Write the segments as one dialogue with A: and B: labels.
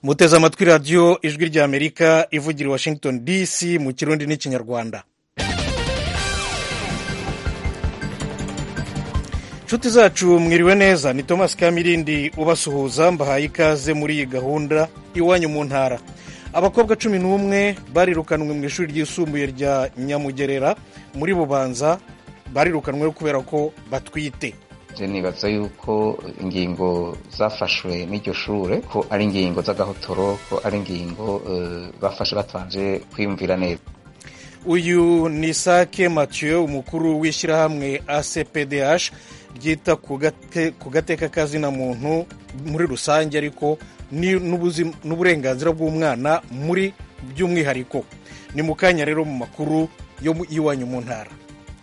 A: muteze amatwi radiyo ijwi ry'amerika ivugira i washington dc mu kirundi n'ikinyarwanda inshuti zacu mwiriwe neza ni thomas kamirindi ubasuhuza mbahaye ikaze muri iyi gahunda iwanyu mu ntara abakobwa cumi n'umwe barirukanwe mu ishuri ryisumbuye rya nyamugerera muri bubanza barirukanwe kubera ko batwite
B: nibaza yuko ingingo zafashwe n'iryo shure ko ari ingingo z'agahotoro ko ari ingingo bafashe batabanje kwiyumvira neza
A: uyu ni sake mathieu umukuru w'ishyirahamwe acpdh ryita ku gateka kazina muntu muri rusange ariko n'uburenganzira bw'umwana muri by'umwihariko ni mu kanya rero mu makuru yo y'iwanyu mu ntara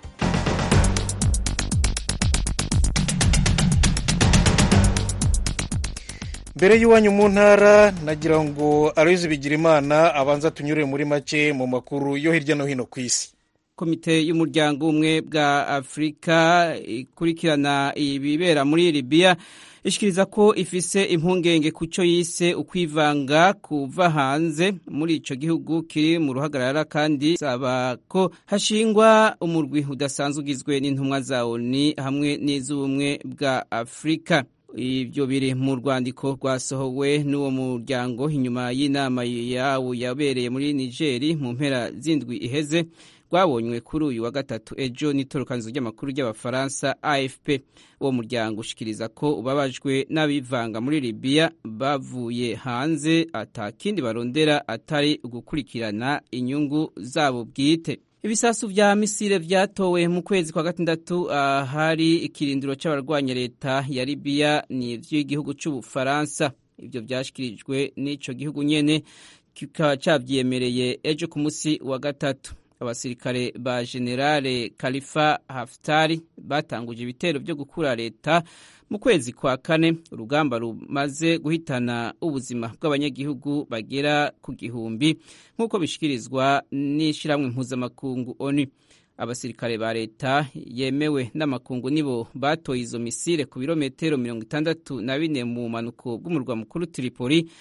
A: mbere y'iwanyu mu ntara nagira ngo aroyizi bigira imana abanza tunyure muri make mu makuru yo hirya no hino ku isi
C: komite y'umuryango umwe bwa afurika ikurikirana ibibera muri libiya ishikiriza ko ifise impungenge ku cyo yise ukwivanga kuva hanze muri ico gihugu kiri mu ruhagarara kandi saba ko hashingwa umurwi udasanzwe ugizwe n'intumwa za oni hamwe n'iz'ubumwe bwa afurika ibyo biri mu rwandiko rwasohowe n'uwo muryango inyuma y'inama yawo yabereye muri nigeri mu mpera z'indwi iheze rwabonywe kuri uyu wa gatatu ejo n'itorokanizo ry'amakuru ry'abafaransa afp uwo muryango ushikiriza ko ubabajwe n'abivanga muri libiya bavuye hanze atakindi barondera atari gukurikirana inyungu zabo bwite ibisasu vya misile vyatowe mu kwezi kwa gatandatu ahari ikirindiro c'abarwanya leta ya libiya ni ivy'igihugu c'ubufaransa ivyo vyashikirijwe n'ico gihugu nyene kikaba cavyiyemereye ejo ku musi wa gatatu abasirikare ba generale Khalifa Haftar batanguje ibitero byo gukura leta mu kwezi kwa kane urugamba rumaze guhitana ubuzima bw'abanyagihugu bagera ku gihumbi nk'uko bishikirizwa n'ishyirahamwe mpuzamakungu ONU abasirikare ba leta yemewe n'amakungu nibo batoye izo misile ku birometero mirongo itandatu na bine mu mpanuko bw'umurwa mukuru Tripoli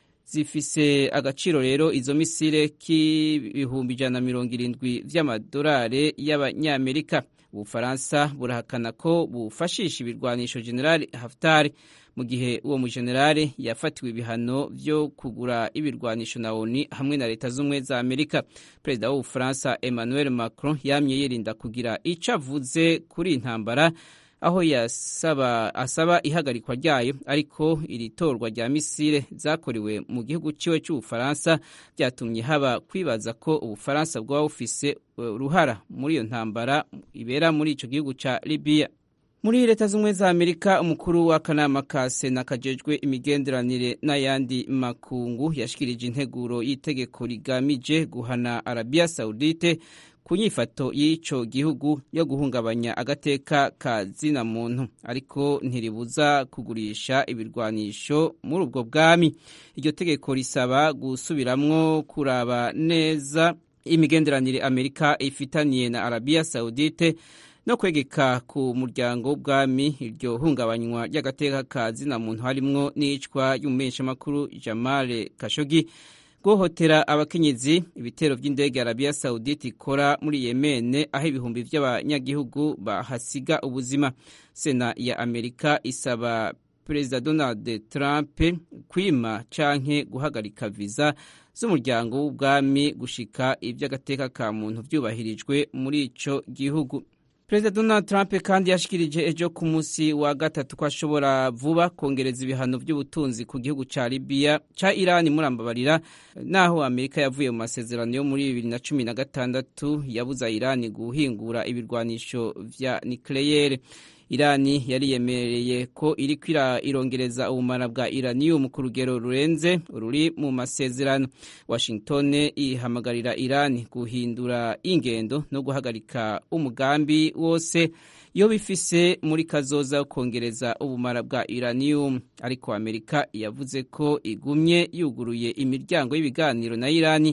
C: zifise agaciro rero izo misile k'ibihumbi ijana na mirongo irindwi vy'amadolari y'abanyamerika ubufaransa burahakana ko bufashisha ibirwanisho generali haftar mu gihe uwo mujenerali yafatiwe ibihano vyo kugura ibirwanisho na oni hamwe na leta z'ubumwe za amerika perezida w'ubufaransa emmanuel macron yamye yirinda kugira ico avuze kuri intambara aho yasaba asaba ihagarikwa ryayo ariko iri torwa rya misile zakorewe mu gihugu ciwe c'ubufaransa byatumye haba kwibaza ko ubufaransa bwaba bufise uruhara muri iyo ntambara ibera muri ico gihugu ca libiya muri leta z'ubumwe za amerika umukuru w'akanama ka sena kajejwe imigenderanire n'ayandi makungu yashikirije integuro y'itegeko rigamije guhana arabiya saudite ku nyifato y'ico gihugu yo guhungabanya agateka ka zina muntu ariko ntiribuza kugurisha ibirwanisho muri ubwo bwami iryo tegeko risaba gusubiramwo kuraba neza imigenderanire amerika ifitaniye na arabiya saudite no kwegeka ku muryango w'ubwami iryo hungabanywa ry'agateka ka zina muntu harimwo n'icwa y'umumenyeshamakuru jamale kashogi guhohotera abakenyezi ibitero by'indege arabiya saudite ikora muri yemene aho ibihumbi by'abanyagihugu bahasiga ubuzima sena ya amerika isaba perezida donald trump kwima canke guhagarika viza z'umuryango w'ubwami gushika iby'agateka ka muntu vyubahirijwe muri ico gihugu perezida donald trump kandi yashikirije ejo ku munsi wa gatatu ko ashobora vuba kongereza ibihano by'ubutunzi ku gihugu ca libiya ca irani murambabarira naho amerika yavuye mu masezerano yo muri bibiri na cumi na gatandatu yabuza irani guhingura ibirwanisho vya nikleyere irani yariyemereye ko iriko irongereza ubumara bwa iranium ku rugero rurenze ruri mu masezerano washington ihamagarira irani guhindura ingendo no guhagarika umugambi wose iyo bifise muri kazoza kongereza ubumara bwa iranium ariko amerika yavuze ko igumye yuguruye imiryango y'ibiganiro na irani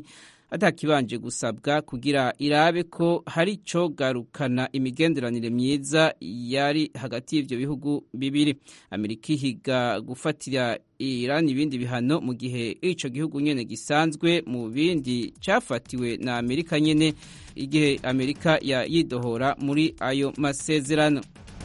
C: atakibanje gusabwa kugira irabe ko hari ico garukana imigenderanire myiza yari hagati y'ivyo bihugu bibiri amerika ihiga gufatira Iran ibindi bihano mu gihe ico gihugu nyene gisanzwe mu bindi cafatiwe na Amerika nyene igihe Amerika ya yidohora muri ayo masezerano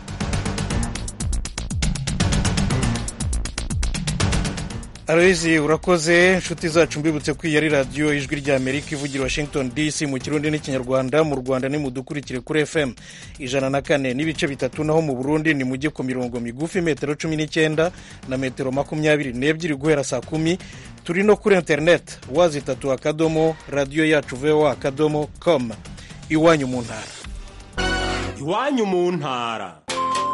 A: Aloyizi urakoze inshuti zacu mbibutse ko iyi ari radiyo ijwi rya amerika ivugira washington dc mu kirundi n'ikinyarwanda mu rwanda ni mudukurikire kuri fm ijana na kane n'ibice bitatu naho mu burundi ni mujye ku mirongo migufi metero cumi n'icyenda na metero makumyabiri n'ebyiri guhera saa kumi turi no kuri interineti wazi itatu akadomo radiyo yacu voa akadomo com iwanyu mu ntara
D: iwanyu mu ntara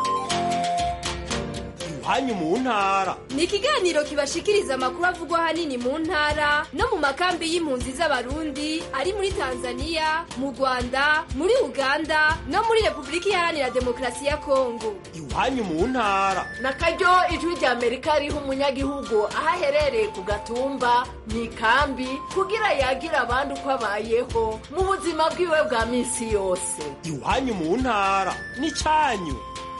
D: iwanyu mu ntara
E: ni ikiganiro kibashikiriza amakuru avugwa ahanini mu ntara no mu makambi y'impunzi z'abarundi ari muri tanzania mu rwanda muri uganda no muri repubulika iharanira demokarasi ya kongo
D: iwanyu mu ntara
F: na karyo ijwi rya amerika riha umunyagihugu aho aherereye ku gatumba mu ikambi kugira yagira abandi uko abayeho mu buzima bwiwe bwa minsi yose
D: iwanyu mu ntara ni cyanyu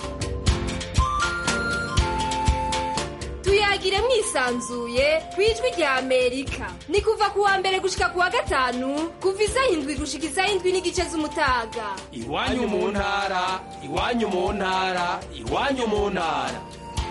E: tuyagire mwisanzuye ku ijwi rya amerika ni kuva ku wa mbere gushika ku wa gatanu kuva isaha indwi gushika isaha indwi n'igice z'umutaga
D: iwanyu mu ntara iwanyu mu ntara iwanyu mu ntara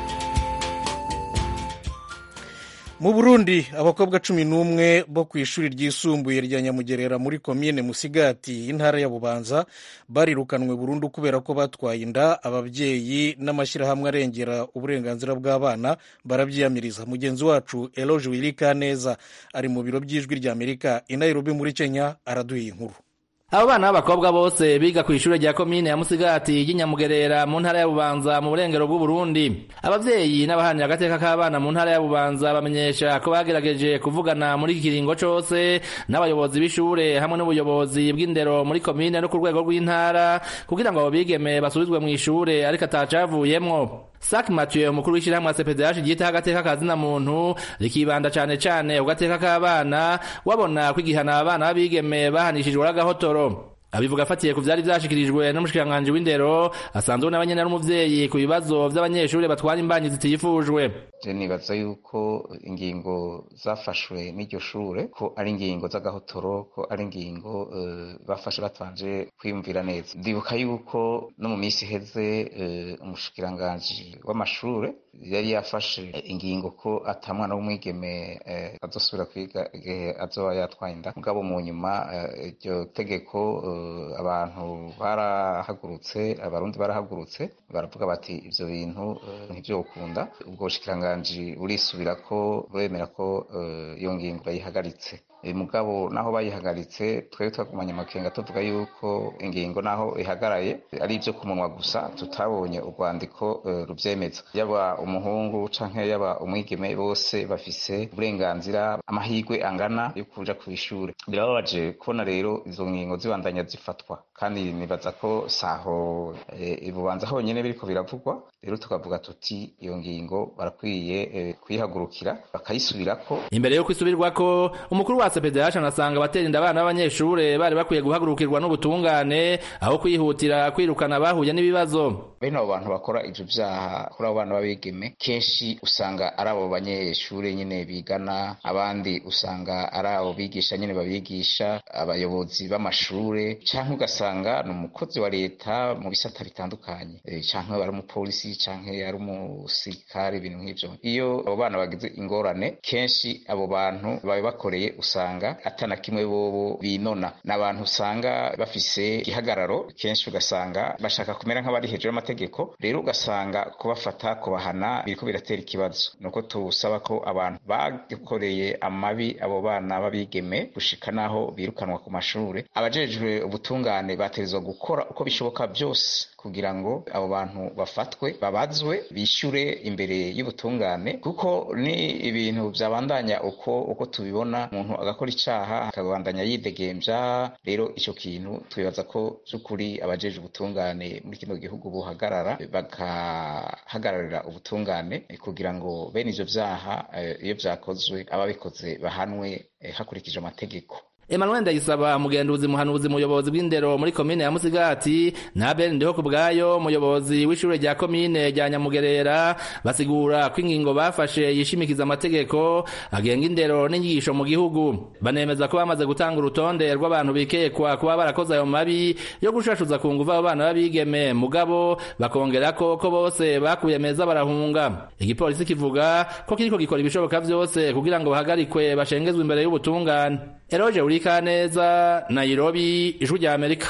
A: mu burundi abakobwa cumi n'umwe bo ku ishuri ryisumbuye rya nyamugerera muri komine musigati y'intara ya bubanza barirukanwe burundu kubera ko batwaye inda ababyeyi n'amashyirahamwe arengera uburenganzira bw'abana barabyiyamiriza mugenzi wacu eloge wirikaneza ari mu biro by'ijwi rya amerika i nairobi muri kenya araduha inkuru
G: abo bana b'abakobwa bose biga ku ishuri rya komine ya musigati y'inyamugerera mu ntara ya bubanza mu burengero bw'uburundi abavyeyi n'abahanira agateka k'abana mu ntara ya bubanza bamenyesha ko bagerageje kuvugana muri iki kiringo cose n'abayobozi b'ishure hamwe n'ubuyobozi bw'indero muri komine no ku rwego rw'intara kugira ngo abo bigeme basubizwe mw'ishure ariko atacavuyemwo Sak Mathieu umukuru w'ishyirahamwe CPDH ryitaho agateka kazina muntu rikibanda cane cane ku gateka k'abana wabona ko igihana abana b'abigeme bahanishijwe n'agahotoro abivuga afatiye ku vyari vyashikirijwe n'umushikiranganji w'indero asanzwe n'abanyene n'umuvyeyi ku bibazo vy'abanyeshuri batwara imbanyi zitifujwe
B: je nibaza yuko ingingo zafashwe n'iryo shure ko ari ingingo z'agahotoro ko ari ingingo uh, bafashe batabanje kwiyumvira neza ndibuka yuko no mu minsi iheze uh, umushikiranganji w'amashure yari yafashe ingingo ko ata mwana w'umwigeme uh, azosubira kwiga igihe azoba yatwaye inda mugabo mu nyuma iryo tegeko abantu barahagurutse abarundi barahagurutse baravuga bati ivyo bintu ntivyokunda ubwo bushikiranganji burisubira ko buremera ko iyo ngingo bayihagaritse mugabo naho bayihagaritse twebwe twagumanye amakenga tuvuga yuko ingingo naho ihagaraye ari ibyo ku munwa gusa tutabonye urwandiko rubyemeza yaba umuhungu canke yaba umwigeme bose bafise uburenganzira amahirwe angana yo kuja ku ishuri birababaje kubona rero izo ngingo zibandanya zifatwa kandi nibaza ko saho ibubanza honyene biriko biravugwa rero tukavuga tuti iyo ngingo barakwiye kuyihagurukira bakayisubirako
G: imbere yo kwisubirwako umukuru wa CPDH anasanga abatera inda abana b'abanyeshure bari bakwiye guhagurukirwa n'ubutungane aho kwihutira kwirukana bahuye n'ibibazo
B: bene abo bantu bakora ivyo vyaha kuri abo bana b'abigeme kenshi usanga ari abo banyeshure nyene bigana abandi usanga ari abo bigisha nyene babigisha abayobozi b'amashure canke ugasanga ni umukozi wa leta mu bisata bitandukanye canke ari umupolisi canke ari umusirikare ibintu nk'ivyo iyo abo bana bagize ingorane kenshi abo bantu babibakoreye usanga atana kimwe bobo binona ni abantu usanga bafise igihagararo kenshi ugasanga bashaka kumera nk'abari hejuru y'amategeko rero ugasanga kubafata kubahana biriko biratera ikibazo nuko tusaba ko abantu bakoreye amabi abo bana b'abigeme gushika naho birukanwa ku mashure abajejwe ubutungane bategerezwa gukora uko bishoboka byose kugira ngo abo bantu bafatwe babazwe bishyure imbere y'ubutungane kuko ni ibintu byabandanya uko uko tubibona umuntu agakora icyaha akabandanya yidegembya rero icyo kintu twibaza ko by'ukuri abajeje ubutungane muri kino gihugu buhagarara bagahagararira ubutungane kugira ngo bene ivyo vyaha iyo vyakozwe ababikoze bahanwe hakurikije amategeko
G: Emmanuel Ndayisaba mugenduzi muhanuzi muyobozi bw'indero muri komine ya Musigati na Ben Ndiho kubwayo muyobozi w'ishure rya komine rya Nyamugerera basigura ko ingingo bafashe yishimikiza amategeko agenga indero n'inyigisho mu gihugu banemeza ko bamaze gutanga urutonde rw'abantu bikekwa kuba barakoze ayo mabi yo gushashuza ku nguvu abo bana b'abigeme mugabo bakongera ko ko bose bakuye meza barahunga igipolisi kivuga ko kiriko gikora ibishoboka vyose kugira ngo bahagarikwe bashengezwe imbere y'ubutungane Eroje Urikaneza Nairobi ijwi rya Amerika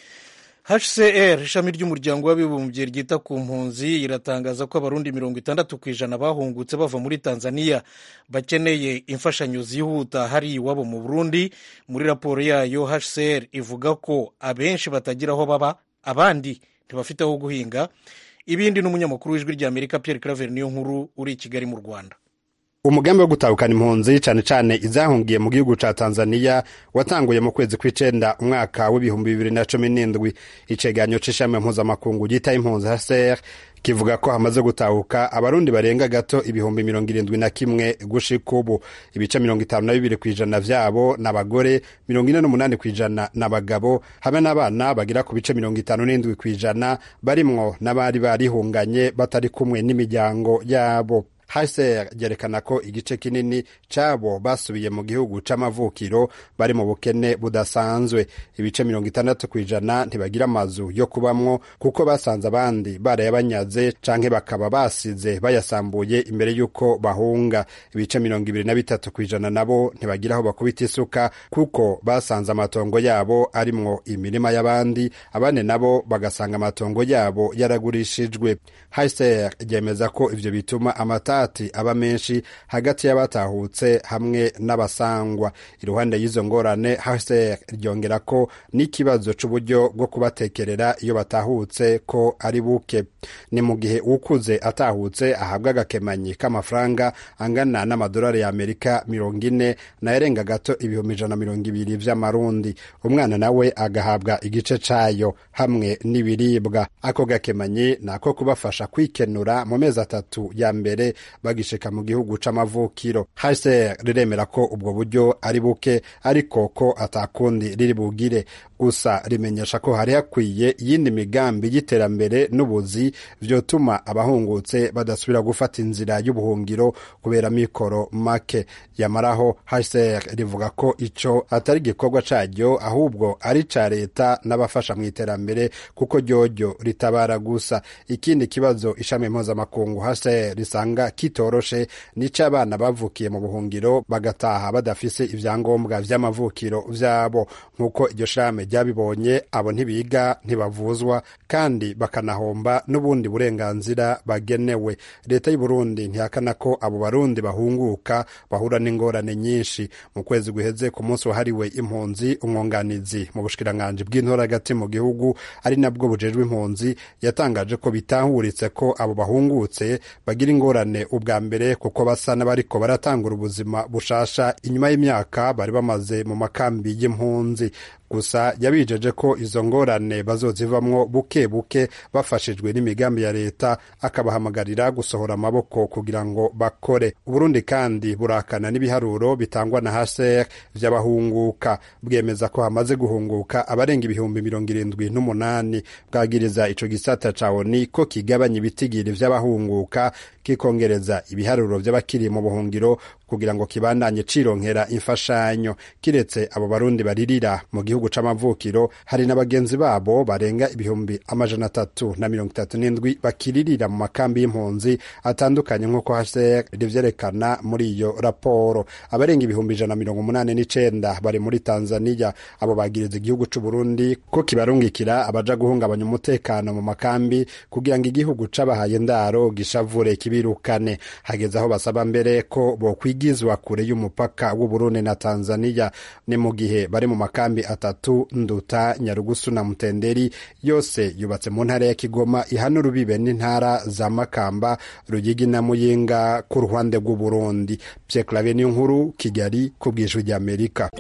A: hcr ishami ry'umuryango w'abibumbye ryita ku mpunzi iratangaza ko abarundi mirongo itandatu ku ijana bahungutse bava muri tanzania bakeneye imfashanyo zihuta hari iwabo mu burundi muri raporo yayo hcr ivuga ko abenshi batagira aho baba abandi ntibafite aho guhinga ibindi n'umunyamakuru w'ijwi rya amerika pierre claver niyo nkuru uri i kigali mu rwanda
H: umugambi wo gutahukana impunzi cane cane izahungiye mu gihugu ca tanzaniya watanguye mu kwezi kw'icenda umwaka w'ibihumbi bibiri na cumi n'indwi icegeranyo c'ishami mpuzamakungu ryita impunzi hcr kivuga ko hamaze gutahuka abarundi barenga gato ibihumbi mirongo irindwi na kimwe gushika ubu ibice mirongo itanu na bibiri kw'ijana vyabo n'abagore mirongo ine n'umunani kw'ijana n'abagabo hamwe n'abana bagira ku bice mirongo itanu n'indwi kw'ijana barimwo n'abari barihunganye batari kumwe n'imiryango yabo hcr ryerekana ko igice kinini cabo basubiye mu gihugu c'amavukiro bari mu bukene budasanzwe ibice mirongo itandatu kw'ijana ntibagira amazu yo kubamwo kuko basanze abandi barayabanyaze canke bakaba basize bayasambuye imbere y'uko bahunga ibice mirongo ibiri na bitatu kw'ijana nabo ntibagira aho bakubita isuka kuko basanze amatongo yabo arimwo imirima y'abandi abandi nabo bagasanga amatongo yabo yaragurishijwe hcr ryemeza ko ivyo bituma amata ati aba menshi hagati y'abatahutse hamwe n'abasangwa iruhande y'izo ngorane hcr ryongera ko n'ikibazo c'uburyo bwo kubatekerera iyo batahutse ko ari buke ni mu gihe ukuze atahutse ahabwa agakemanyi k'amafaranga angana n'amadolari y'amerika mirongo ine nayarenga gato ibihumbi ijana mirongo ibiri vy'amarundi umwana nawe agahabwa igice cayo hamwe n'ibiribwa ako gakemanyi ni ako kubafasha kwikenura mu mezi atatu ya mbere bagishika mu gihugu c'amavukiro hcr riremera ko ubwo buryo ari buke ariko ko atakundi riri bugire gusa rimenyesha ko hari hakwiye iyindi migambi y'iterambere n'ubuzi vyotuma abahungutse badasubira gufata inzira y'ubuhungiro kubera mikoro make yamaraho hcr rivuga ko ico atari igikorwa caryo ahubwo ari ca leta n'abafasha mu iterambere kuko ryoryo ritabara gusa ikindi kibazo ishami mpuzamakungu hcr risanga kitoroshe nico abana bavukiye mu buhungiro bagataha badafise ivyangombwa vy'amavukiro vyabo nk'uko iryo shame ryabibonye abo ntibiga ntibavuzwa kandi bakanahomba n'ubundi burenganzira bagenewe leta y'uburundi ntihakana ko abo barundi bahunguka bahura n'ingorane nyinshi mu kwezi guheze ku munsi wahariwe impunzi umwunganizi mu bushikiranganji bw'intora hagati mu gihugu ari nabwo bujejwe impunzi yatangaje ko bitahuritse ko abo bahungutse bagira ingorane ubwa mbere kuko basa n'abariko baratangura ubuzima bushasha inyuma y'imyaka bari bamaze mu makambi y'impunzi gusa yabijeje ko izo ngorane bazozivamwo buke buke bafashijwe n'imigambi ya leta akabahamagarira gusohora amaboko kugira ngo bakore uburundi kandi burakana n'ibiharuro bitangwa na hcr vy'abahunguka bwemeza ko hamaze guhunguka abarenga ibihumbi mirongo irindwi n'umunani bwagiriza ico gisata ca oni ko kigabanya ibitigiri vy'abahunguka kikongereza ibiharuro vy'abakiri mu buhungiro kugira ngo kibandanye cironkera imfashanyo kiretse abo barundi baririra mu gihugu c'amavukiro hari na bagenzi babo barenga ibihumbi amajana atatu na mirongo itatu n'indwi bakiririra mu makambi y'impunzi atandukanye nk'uko hcr rivyerekana muri iyo raporo abarenga ibihumbi ijana na mirongo umunani n'icenda bari muri tanzaniya abo bagiriza igihugu c'uburundi ko kibarungikira abaja guhungabanya umutekano mu makambi kugira ngo igihugu c'abahaye ndaro gishavure kibirukane hageze aho basaba mbere ko bokwigizwa kure y'umupaka w'uburundi na tanzaniya ni mu gihe bari mu makambi atatu nduta nyarugusu na mutenderi yose yubatse mu ntara ya kigoma ihana urubibe n'intara za makamba ruyigi na muyinga ku ruhande rw'uburundi pyeklave niyo nkuru kigali ku bwijwi ry'amerika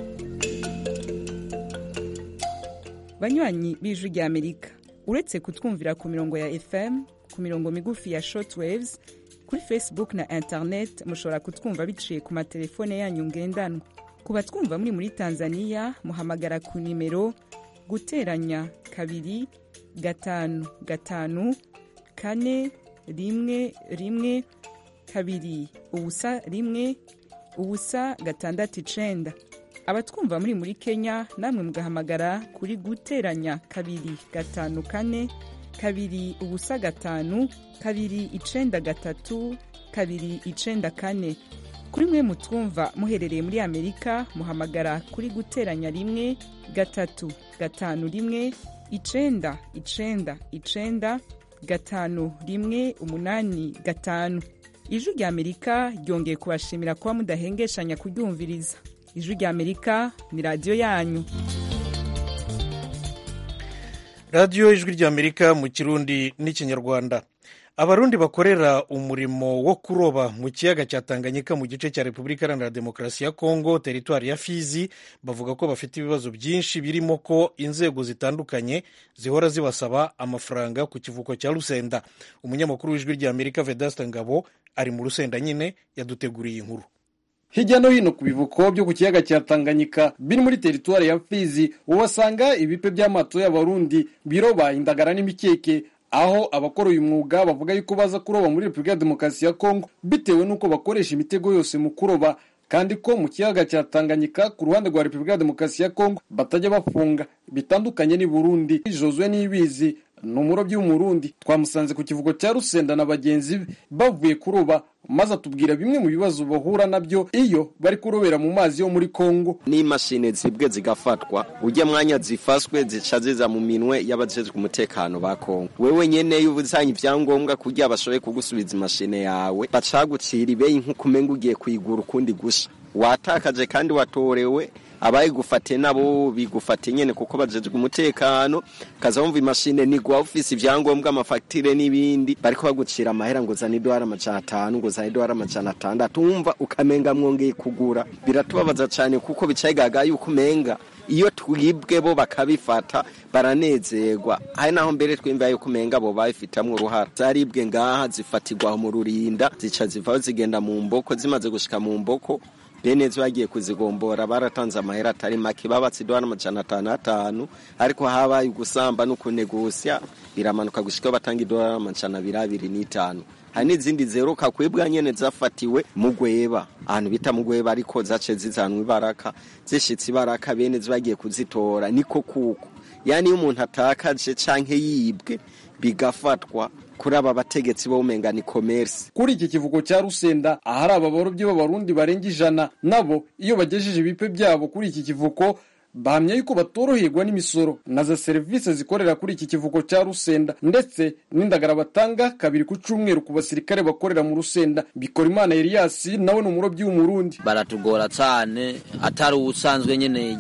I: banywanyi b'ijwi ry'amerika uretse kutwumvira ku mirongo ya fm ku mirongo migufi ya shortwaves kuri facebook na internet mushobora kutwumva biciye ku matelefone yanyu ngendanwa ku batwumva muri muri tanzania muhamagara ku nimero guteranya kabiri gatanu gatanu kane rimwe rimwe kabiri ubusa rimwe ubusa gatandatu icenda abatwumva muri muri kenya namwe mugahamagara kuri guteranya kabiri gatanu kane kabiri ubusa gatanu kabiri icenda gatatu kabiri icenda kane kuri mwe mutwumva muherereye muri amerika muhamagara kuri guteranya rimwe gatatu gatanu rimwe icenda icenda icenda gatanu rimwe umunani gatanu ijwi rya amerika ryongeye kubashimira kuba mudahengeshanya kuryumviriza ijwi rya amerika ni radiyo yanyu
A: radiyo ijwi rya amerika mu kirundi n'ikinyarwanda abarundi bakorera umurimo wo kuroba mu kiyaga cya tanganyika mu gice cya repubulika iharanira demokarasi ya kongo teritwari ya fizi bavuga ko bafite ibibazo byinshi birimo ko inzego zitandukanye zihora zibasaba amafaranga ku kivuko cya rusenda umunyamakuru w'ijwi rya amerika vedasta ngabo ari mu rusenda nyine yaduteguriye inkuru
J: hirya no hino ku bivuko byo ku kiyaga cya tanganyika biri muri teritwari ya fizi uhasanga ibipe by'amato y'abarundi biroba indagara n'imikeke aho abakora uyu mwuga bavuga yuko baza kuroba muri repubulika ya demokarasi ya kongo bitewe n'uko bakoresha imitego yose mu kuroba kandi ko mu kiyaga cya tanganyika ku ruhande rwa repubulika ya demokarasi ya kongo batajya bafunga bitandukanye n'i burundi josue n'ibizi ni umurobyi w'umurundi twamusanze ku kivugo cya rusenda na bagenzi be bavuye kuroba maze atubwira bimwe mu bibazo bahura nabyo iyo bari kurobera mu mazi yo muri kongo
K: n'imashini zibwe zigafatwa ujya mwanya zifashwe zica ziza mu minwe y'abajejwe umutekano ba kongo wewe nyene iyo uzanye ibyangombwa kugira bashoboye kugusubiza imashini yawe bacagucira ibeyi nk'uko umenga ugiye kuyigura ukundi gusha watakaje kandi watorewe abayigufate nabo bigufate nyene kuko bajejwe umutekano kaza wumva imashine nigwa ufise ivyangombwa amafagitire n'ibindi bariko bagucira amahera ngo zana idolari amajana atanu ngo zana idolari amajana atandatu wumva ukamenga mwongeye kugura biratubabaza cane kuko bicayigaga yuko umenga iyo twibwe bo bakabifata baranezerwa hari naho mbere twimva yuko umenga bo babifitamwo uruhara zaribwe ngaha zifatirwa mu rurinda zica zivaho zigenda mu mboko zimaze gushika mu mboko bene bagiye kuzigombora baratanze amahera atari make babatse idolari amajana atanu atanu ariko habaye ugusamba no kunegusya biramanuka gushika batanga idolari amajana abiri abiri n'itanu hari n'izindi zeruka kwibwa nyene zafatiwe mu gweba ahantu bita mu gweba ariko zace zizanwa ibaraka zishitse ibaraka bene bagiye kuzitora niko kuko yani iyo umuntu atakaje canke yibwe bigafatwa kuri aba bategetsi bo umenga ni commerce
J: kuri iki kivugo cya rusenda ahari aba barobyi b'abarundi barenga ijana nabo iyo bagejeje ibipe byabo kuri iki kivuko bahamya yuko batoroherwa n'imisoro na za serivisi zikorera kuri iki kivuko cya rusenda ndetse n'indagara batanga kabiri ku cyumweru ku basirikare bakorera mu rusenda bikora imana Elias nawe ni umurobyi w'umurundi
L: baratugora cyane atari ubusanzwe nyine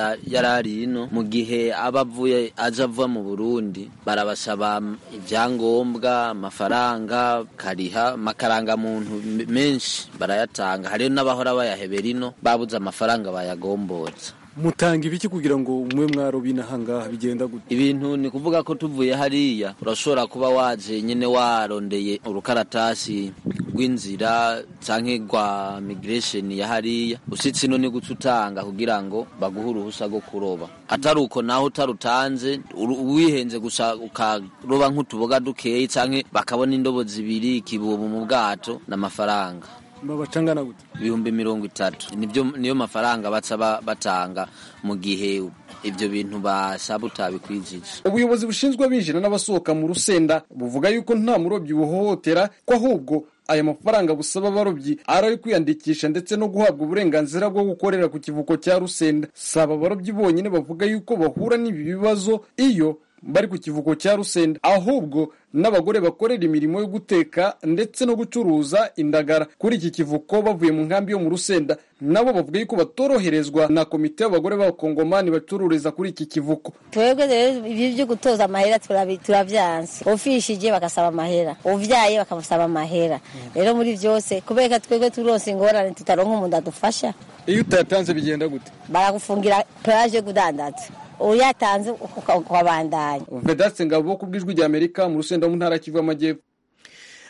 L: yarari ino mu gihe aba avuye aje ava mu burundi barabasaba ibyangombwa amafaranga kariha amakarangamuntu menshi barayatanga hariyo n'abahora bayahebera ino babuze amafaranga bayagombotsa
J: mutanga ibiki kugira ngo umwe mwarobi inahangaha bigenda gute
L: ibintu ni kuvuga ko tuvuye hariya urashobora kuba waje nyine warondeye urukaratasi rw'inzira canke rwa migration ya hariya usitse ino ni guca utanga kugira ngo baguhe uruhusa rwo kuroba atari uko naho utarutanze wihenze gusa ukaroba nk'utuboga dukeyi canke bakabona indobo zibiri ikibubu mu bwato n'amafaranga
J: babacangana gute
L: ibihumbi mirongo itatu nibyo niyo mafaranga baca batanga mu gihe ibyo bintu basaba utabikwijije
J: ubuyobozi bushinzwe abinjira n'abasohoka mu rusenda buvuga yuko nta murobyi buhohotera ko ahubwo aya mafaranga busaba abarobyi ari ayo kwiyandikisha ndetse no guhabwa uburenganzira bwo gukorera ku kivuko cya rusenda saba abarobyi bonyine bavuga yuko bahura n'ibi bibazo iyo bari ku kivuko cya rusenda ahubwo n'abagore bakorera imirimo yo guteka ndetse no gucuruza indagara kuri iki kivuko bavuye mu nkambi yo mu rusenda nabo bavuga yuko batoroherezwa na komite y'abagore b'abakongomani bacururiza kuri iki kivuko
M: twebwe rero ibi byo gutoza amahera turabyanse ufishije bagasaba amahera uvyaye bakamusaba amahera rero muri byose kubera twebwe turonse ingorane tutaronka umuntu adufasha
J: iyo utayatanze bigenda gute
M: baragufungira peraje yo kudandaza uyatanze ukabandanya
J: vedaste ngabo ku bw'ijwi rya amerika mu rusenda mu ntara kivu y'amajyepfo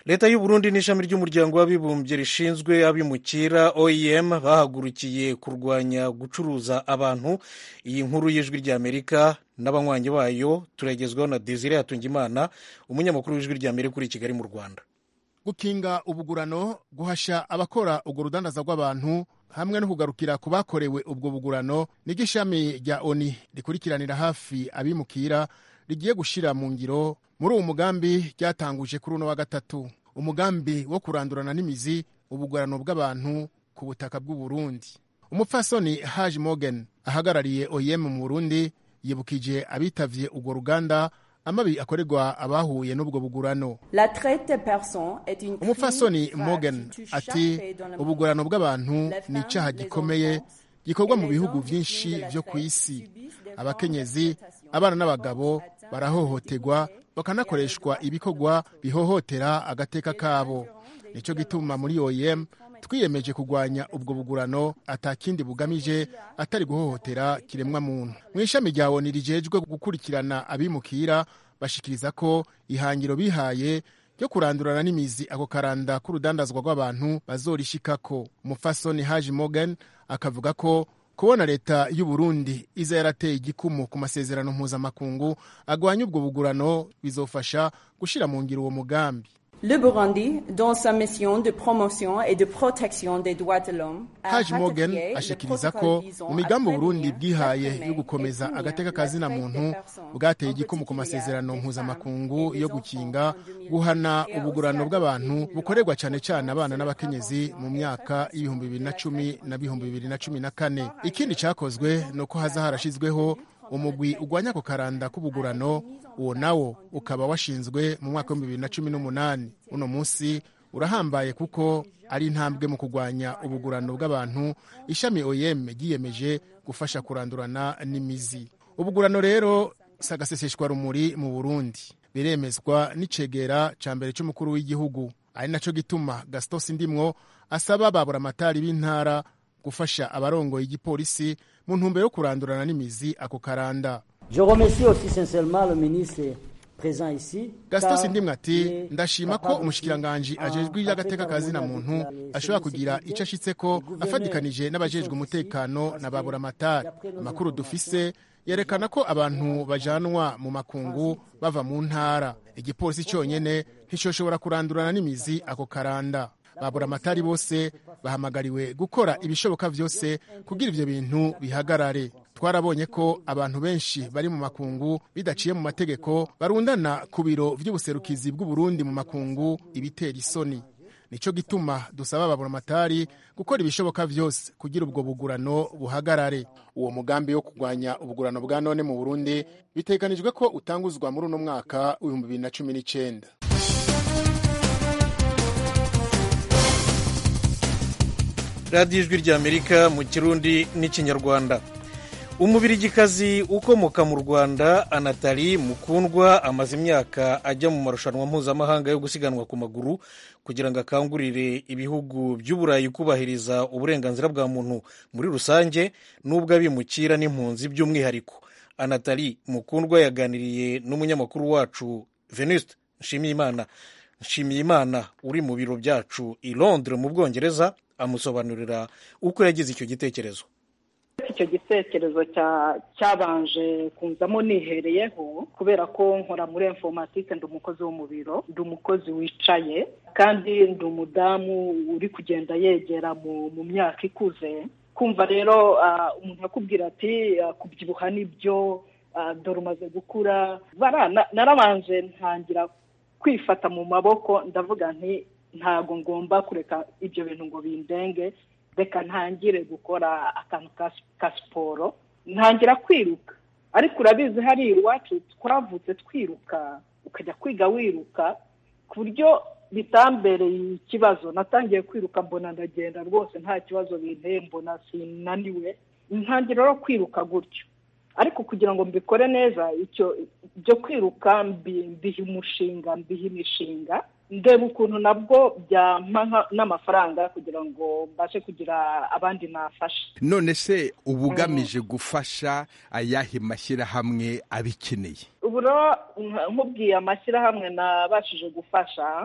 A: leta y'u Burundi n'ishami ry'umuryango w'abibumbye rishinzwe abimukira oem bahagurukiye kurwanya gucuruza abantu iyi nkuru y'ijwi ry'amerika n'abanywanyi bayo turagezwaho na desire hatungimana umunyamakuru w'ijwi ry'amerika uri i kigali mu rwanda
N: gukinga ubugurano guhasha abakora urwo rudandaza rw'abantu hamwe no kugarukira ku bakorewe ubwo bugurano niryo ishami rya oni rikurikiranira hafi abimukira rigiye gushyira mu ngiro muri uwo mugambi ryatanguje kuri uno wa gatatu umugambi wo kurandurana n'imizi ubugurano bw'abantu ku butaka bw'u Burundi umupfasoni haji morgan ahagarariye oyem mu burundi yibukije abitavye urwo ruganda amabi akorerwa abahuye n'ubwo bugurano umupfasoni morgan ati ubugurano bw'abantu ni icyaha gikomeye gikorwa mu bihugu byinshi byo ku isi abakenyezi abana n'abagabo barahohoterwa bakanakoreshwa ibikorwa bihohotera agateka kabo nicyo gituma muri oyem twiyemeje kurwanya ubwo bugurano atakindi bugamije atari guhohotera kiremwa muntu mu ishami rya oni rijejwe gukurikirana abimukira bashikiriza ko ihangiro bihaye ryo kurandurana n'imizi ako karanda k'urudandazwa rw'abantu bazorishikako umufasoni haji morgan akavuga ko kubona leta y'u Burundi iza yarateye igikumu ku masezerano mpuzamakungu agwanya ubwo bugurano bizofasha gushira mu ngiro uwo mugambi
O: Le Burundi, dans sa mission de promotion et de protection des droits de l'homme,
N: haji morgan ashikiriza ko mu migambi uburundi bwihaye yo gukomeza agateka kazina muntu bwateye igikumu ku masezerano mpuzamakungu yo gukinga guhana ubugurano bw'abantu bukorerwa cyane cyane abana n'abakenyezi mu myaka y'ibihumbi bibiri na cumi na bihumbi bibiri na cumi na kane ikindi cyakozwe ni uko haza harashyizweho umugwi ugwanya ako karanda k'ubugurano uwo nawo ukaba washinzwe mu mwaka w'ibihumbi bibiri na cumi n'umunani uno munsi urahambaye kuko ari intambwe mu kurwanya ubugurano bw'abantu ishami oyem ryiyemeje gufasha kurandurana n'imizi ubugurano rero si agaseseshwa rumuri mu burundi biremezwa n'icegera cya mbere cy'umukuru w'igihugu ari nacyo gituma gasito sindimwo asaba baburamatari b'intara gufasha abarongoye igipolisi mu ntumbero yo kurandurana n'imizi ako karanda
P: Je remercie aussi sincèrement le ministre présent ici.
N: gasito sindimwe ati ndashima ko umushikiranganji ajejwe iby'agateka kazina muntu ashobora kugira icyo ashitse ko afatikanije n'abajejwe umutekano na baburamatari amakuru dufise yerekana ko abantu bajanwa mu makungu bava mu ntara igipolisi cyonyene nticoshobora kurandurana n'imizi ako karanda baburamatari bose bahamagariwe gukora ibishoboka byose kugira ibyo bintu bihagarare twarabonye ko abantu benshi bari mu makungu bidaciye mu mategeko barundana ku biro by'ubuserukizi bw'uburundi mu makungu ibitera isoni nicyo gituma dusaba ababuramatari gukora ibishoboka byose kugira ubwo bugurano buhagarare uwo mugambi wo kurwanya ubugurano bwa none mu burundi biteganijwe ko utanguzwa muri uno mwaka w'ibihumbi bibiri na cumi n'icyenda
A: radiyo ijwi ry'amerika mu kirundi n'ikinyarwanda umubirigikazi ukomoka mu rwanda anatali mukundwa amaze imyaka ajya mu marushanwa mpuzamahanga yo gusiganwa ku maguru kugira ngo akangurire ibihugu by'uburayi kubahiriza uburenganzira bwa muntu muri rusange n'ubw'abimukira n'impunzi by'umwihariko anatali mukundwa yaganiriye n'umunyamakuru wacu venuste nshimiyimana nshimiyimana uri mu biro byacu i londres mu bwongereza amusobanurira uko yagize icyo gitekerezo
Q: icyo gitekerezo cyabanje kunzamo nihereyeho kubera ko nkora muri informatike ndi umukozi wo mu biro ndi umukozi wicaye kandi ndi umudamu uri kugenda yegera mu myaka ikuze kumva rero umuntu akubwira ati kubyibuha nibyo dore umaze gukura narabanje ntangira kwifata mu maboko ndavuga nti ntago ngomba kureka ibyo bintu ngo bindenge reka ntangire gukora akantu ka siporo ntangira kwiruka ariko urabizi hari iwacu twavutse twiruka ukajya kwiga wiruka ku buryo bitambereye ikibazo natangiye kwiruka mbona ndagenda rwose nta kibazo binteye mbona sinaniwe ntangira no kwiruka gutyo ariko kugira ngo mbikore neza icyo byo kwiruka mbiha umushinga mbiha imishinga ndeba ukuntu nabwo byampa n'amafaranga kugira ngo mbashe kugira abandi nafasha
R: none se uba ugamije gufasha ayahe mashyirahamwe abikeneye
Q: ubu rero nkubwiye amashyirahamwe nabashije gufasha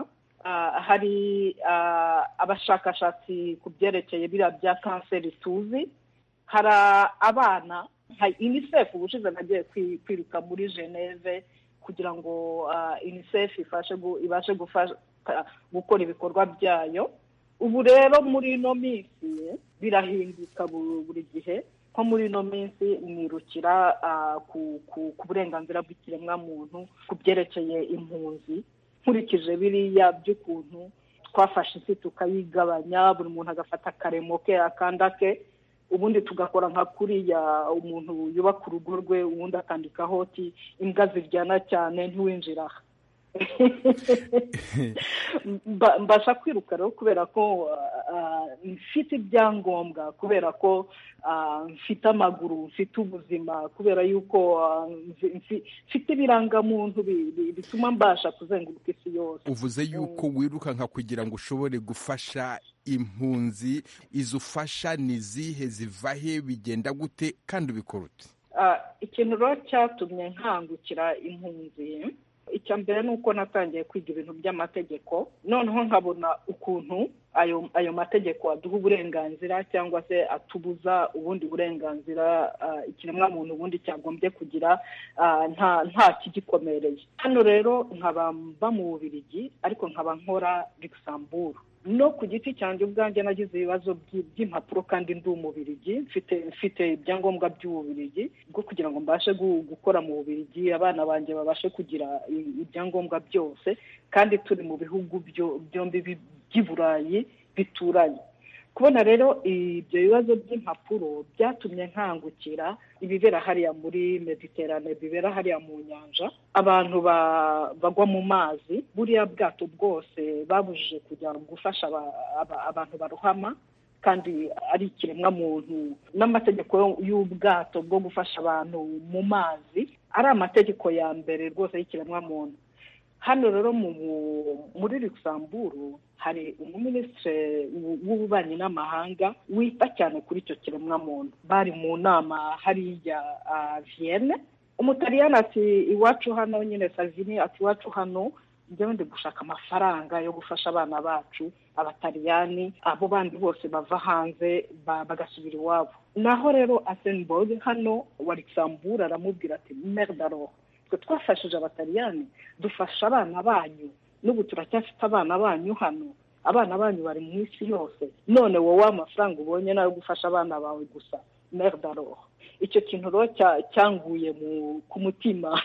Q: ah, hari ah, abashakashatsi ku byerekeye biriya bya kanseri tuzi hari abana nka unicef ubushize nagiye kwi- kwiruka muri geneve kugira ngo ah, unicef ifashe gu- ibashe gufasha gukora ibikorwa byayo ubu rero muri ino minsi birahinduka bu- buri gihe nko muri ino minsi nirukira ah, ku ku- ku burenganzira bw'ikiremwamuntu ku byerekeye impunzi nkurikije biriya by'ukuntu twafashe isi tukayigabanya buri muntu agafata akaremo ke akanda ke ubundi tugakora nka kuriya umuntu yubaka urugo rwe ubundi akandikaho ati imbwa ziryana cyane ntiwinjira aha Mba- mbasha kwiruka rero kubera ko ah, mfite ibyangombwa kubera ko ah, mfite amaguru mfite ubuzima kubera yuko ah, mfi- mfi- mfite ibirangamuntu bi- bi- bituma mbasha kuzenguruka isi yose
R: uvuze yuko wiruka nka kugira ngo ushobore gufasha impunzi izo ufasha ni zihe ziva he bigenda gute kandi ubikora ute
Q: Ah, ikintu rero cyatumye nkangukira impunzi icya mbere ni uko natangiye kwiga ibintu by'amategeko noneho nkabona ukuntu ayo ayo mategeko aduha uburenganzira cyangwa se atubuza ubundi burenganzira ah, ikiremwamuntu ubundi cyagombye kugira ah, nta nta kigikomereye hano rero nkaba mba mu bubirigi ariko nkaba nkora luxembourg no ku giti cyanjye ubwanjye nagize ibibazo by- by'impapuro kandi ndi umubirigi mfite mfite ibyangombwa by'ububirigi bwo kugira ngo mbashe gu- gukora mu bubirigi abana banjye babashe kugira i- ibyangombwa byose kandi turi mu bihugu byo- byombi bi- by'i burayi bituranye kubona rero ibyo bibazo by'impapuro byatumye nkangukira ibibera hariya muri mediterane bibera hariya mu nyanja abantu ba- bagwa mu mazi buriya bwato bwose babujije kujya gufasha aba- aba- abantu barohama kandi ari ikiremwamuntu n'amategeko y'ubwato bwo gufasha abantu mu mazi ari amategeko ya mbere rwose y'ikiremwamuntu hano rero mu- muri luxembourg hari umuminisitiri w'ububanyi n'amahanga wita cyane kuri icyo kiremwamuntu bari mu nama hariya ah, vienne umutaliyani ati iwacu hano nyine savini ati iwacu hano njyewe ndi gushaka amafaranga yo gufasha abana bacu abataliyani abo bandi bose bava hanze ba- bagasubira iwabo naho rero asenborg hano wa luxembourg aramubwira ati merdaro twe twafashije abataliyani dufasha abana banyu n'ubu turacyafite abana banyu hano abana banyu bari mu isi yose none wowe amafaranga ubonye nayo gufasha abana bawe gusa merdaro icyo kintu rero cya- cyanguye mu- ku mutima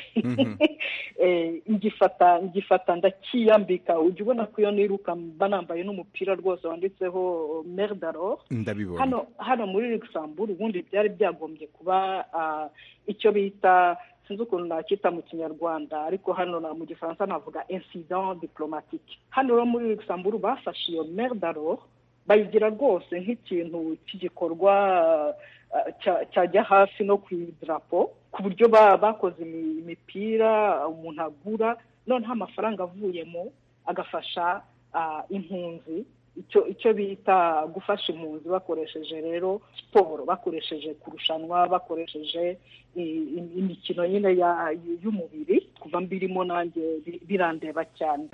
Q: Eh, ngifata ngifata ndakiyambika ujya ubona ko iyo niruka mba nambaye n'umupira rwose wanditseho merdaro
R: ndabibona
Q: hano hano muri luxembourg ubundi byari byagombye kuba ah, icyo bita sinzi ukuntu nacyita mu kinyarwanda ariko hano na- mu gifaransa navuga incident diplomatique hano rero muri luxembourg bafashe iyo merdaro bayigira rwose nk'ikintu cy'igikorwa ah, cya- cyajya hafi no ku idarapo ku buryo ba- bakoze imi- imipira umuntu agura noneho amafaranga avuyemo agafasha ah, impunzi icyo icyo bita gufasha impunzi bakoresheje rero siporo bakoresheje kurushanwa bakoresheje i- i- imikino nyine ya- y'umubiri kuva mbirimo nanjye bi- birandeba cyane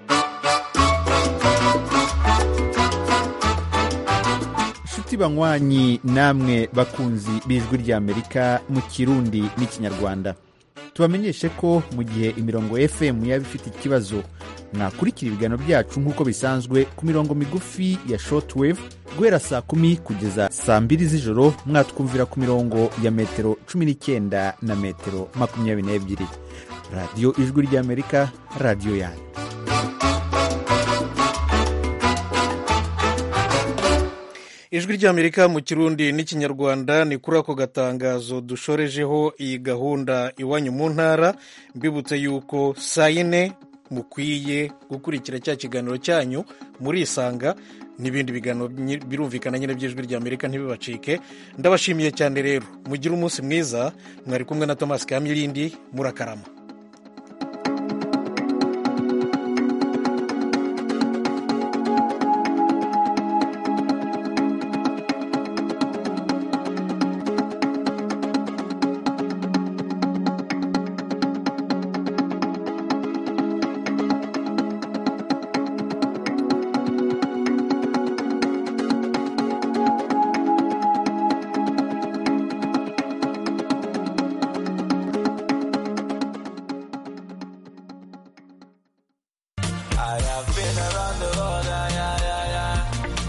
S: nshuti banywanyi namwe bakunzi b'ijwi ry'amerika mu kirundi n'ikinyarwanda tubamenyeshe ko mu gihe imirongo fm yaba ifite ikibazo mwakurikira ibiganiro byacu nk'uko bisanzwe ku mirongo migufi ya shortwave guhera saa kumi kugeza saa mbiri z'ijoro mwatwumvira ku mirongo ya metero cumi n'icyenda na metero makumyabiri n'ebyiri radiyo ijwi ry'amerika radiyo yanyu
A: ijwi ry'amerika mu kirundi n'ikinyarwanda ni kuri ako gatangazo dushorejeho iyi gahunda iwanyu mu ntara mbibutse yuko saa yine mukwiye gukurikira cya kiganiro cyanyu murisanga n'ibindi biganiro nyi- birumvikana nyine by'ijwi ry'amerika ntibibacike ndabashimiye cyane rero mugire umunsi mwiza mwari kumwe na thomas kamilindi murakarama